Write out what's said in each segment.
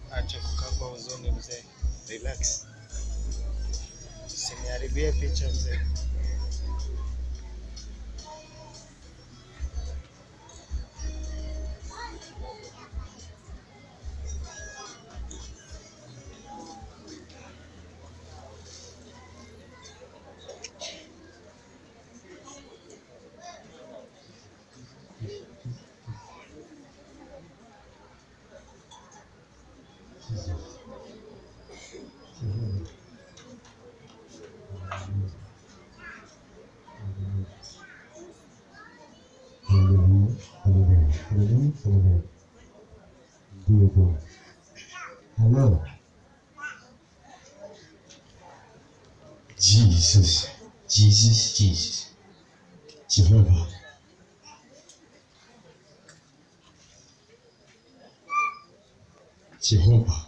Acha kukaa kwa huzuni mzee, relax, usiniharibie picha mzee. Hello. Jesus, Jesus, Jesus. Jehovah. Jehovah.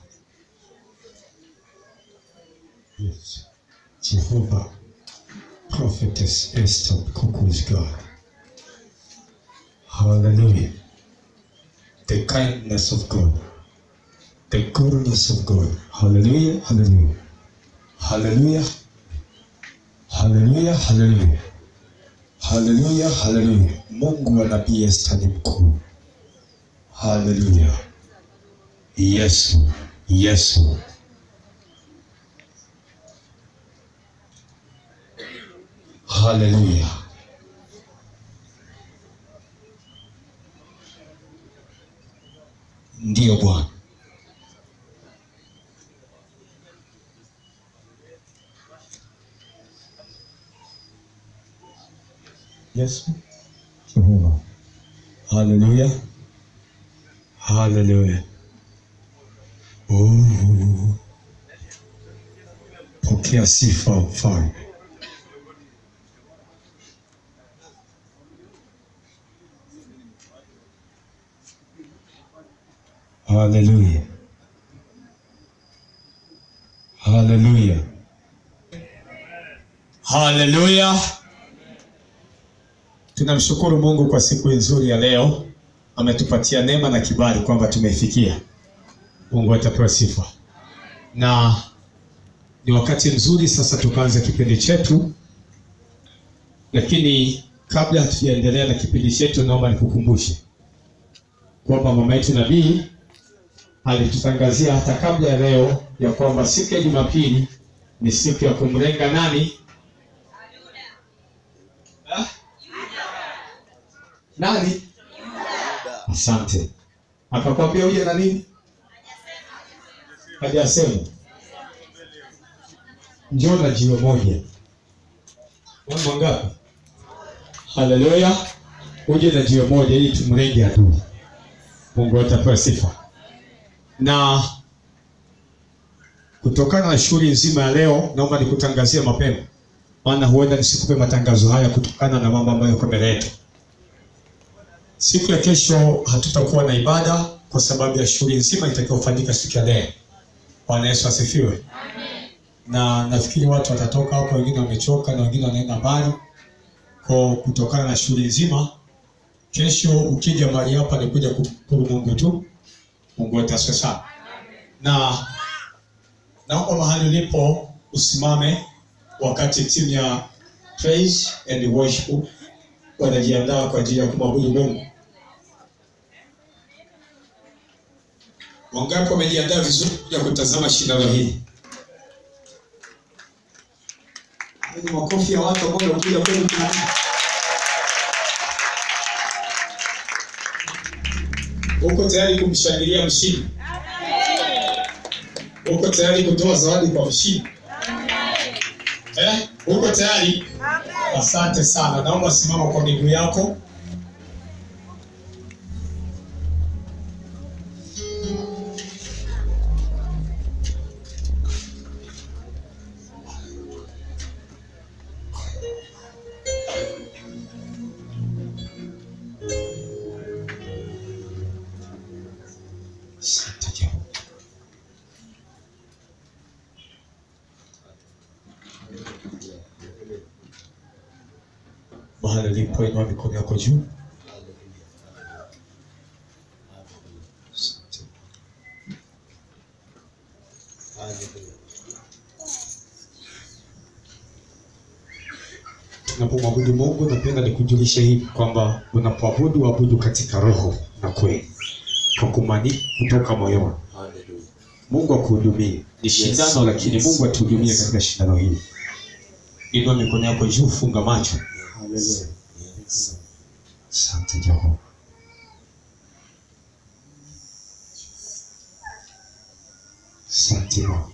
Yes. Jehovah. Prophetess Esther Kuku's God. Hallelujah. The kindness of God. The goodness of God. Hallelujah. Hallelujah. Hallelujah. Hallelujah. Hallelujah. Hallelujah. Hallelujah. Mungu wa nabii Esther ni mkuu. Hallelujah. Yesu. Yesu. Hallelujah. Ndiyo Bwana. Yesu. Jehova. Hallelujah. Hallelujah. Oh. Pokea sifa mfalme. Hallelujah. Hallelujah. Hallelujah. Tunamshukuru Mungu kwa siku nzuri ya leo. Ametupatia neema na kibali kwamba tumefikia. Mungu atapewa sifa. Na ni wakati mzuri sasa tukaanza kipindi chetu. Lakini kabla hatujaendelea na kipindi chetu, naomba nikukumbushe kwamba mama yetu nabii alitutangazia hata kabla ya leo ya kwamba siku ya Jumapili ni siku ya kumlenga nani? Ah? Nani? Asante. Akakwambia uje na nini? Hajasema. Njoo na jiwe moja. Mambo ngapi? Haleluya. Uje na jiwe moja ili tumlenge adui. Mungu atapewa sifa. Na kutokana na shughuli nzima ya leo, naomba nikutangazie mapema, maana huenda nisikupe matangazo haya kutokana na mambo ambayo yako mbele yetu. Siku ya kesho hatutakuwa na ibada kwa sababu ya shughuli nzima itakayofanyika siku ya leo. Bwana Yesu asifiwe. Na nafikiri watu watatoka hapo, wengine wamechoka na wengine wanaenda mbali. Kwa kutokana na shughuli nzima, kesho ukija mahali hapa ni kuja kumshukuru Mungu tu. Mungu ataswe sana. Na naomba mahali ulipo usimame wakati timu ya praise and worship wanajiandaa kwa ajili ya kumwabudu Mungu. Wangapi wamejiandaa vizuri kuja kutazama shindano hili? Ni makofi ya watu ambao wamekuja kweli kuna Uko tayari kumshangilia mshindi? Uko tayari kutoa zawadi kwa mshindi? Eh? Uko tayari? Asante sana. Naomba simama kwa miguu yako. Asante Jehova. Mahali ulipo inua mikono yako juu. Asante. Tunapomwabudu Mungu, napenda nikujulishe hivi kwamba unapoabudu abudu katika roho na kweli, kwa kumani kutoka moyoni. Mungu akuhudumie. Ni shindano, lakini Mungu atuhudumie katika shindano hili. Inua mikono yako juu, funga macho. Asante Jehova. Asante Bwana.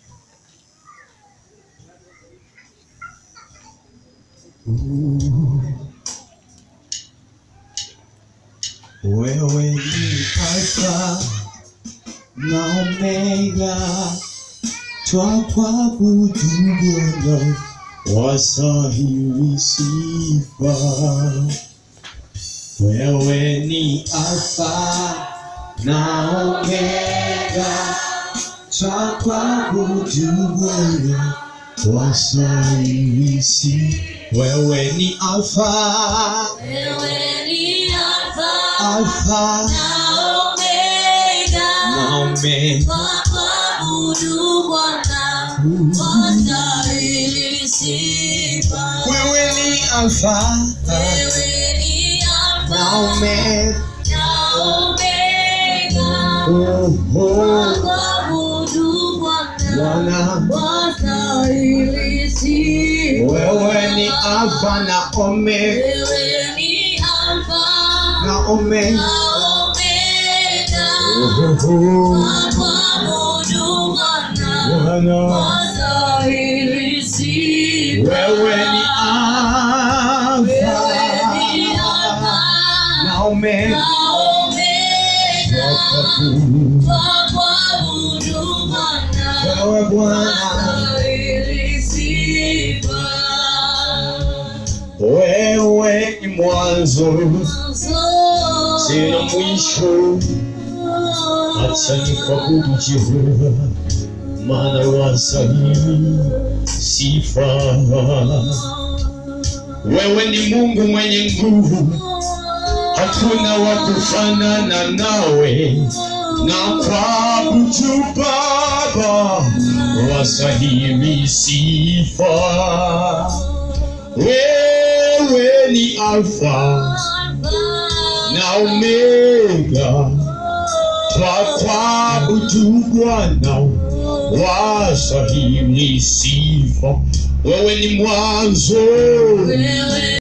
Wewe ni Alfa na Omega, twakuabudu Bwana, wastahili sifa. Wewe ni Alfa na Omega, twakuabudu Bwana, wastahili sifa. Wewe ni Alfa, Wewe ni Alfa Alfa na Omega, na Omega. twakuabudu Bwana, wastahili sifa. Wewe ni Alfa Wewe ni Alfa na Omega. na Omega, Oh, oh, twakuabudu Bwana, Bwana. wastahili sifa. Wewe ni Alfa na Omega Wewe ni Alfa na Omega. na Omega, Oh, oh, twakuabudu Bwana, Bwana. wastahili sifa. Wewe ni Alfa Wewe ni Alfa na Omega. na Omega, twakuabudu Bwana, Wewe Bwana, wastahili sifa. wewe ni mwanzo sina mwisho. Acha nikuabudu Jehova, maana wastahili sifa. Wewe ni Mungu mwenye nguvu, hakuna wa kufanana nawe, na kuabudu Baba, wastahili sifa. Wewe ni Alfa na Omega, twakuabudu Bwana, wastahili sifa. Wewe ni mwanzo Wewe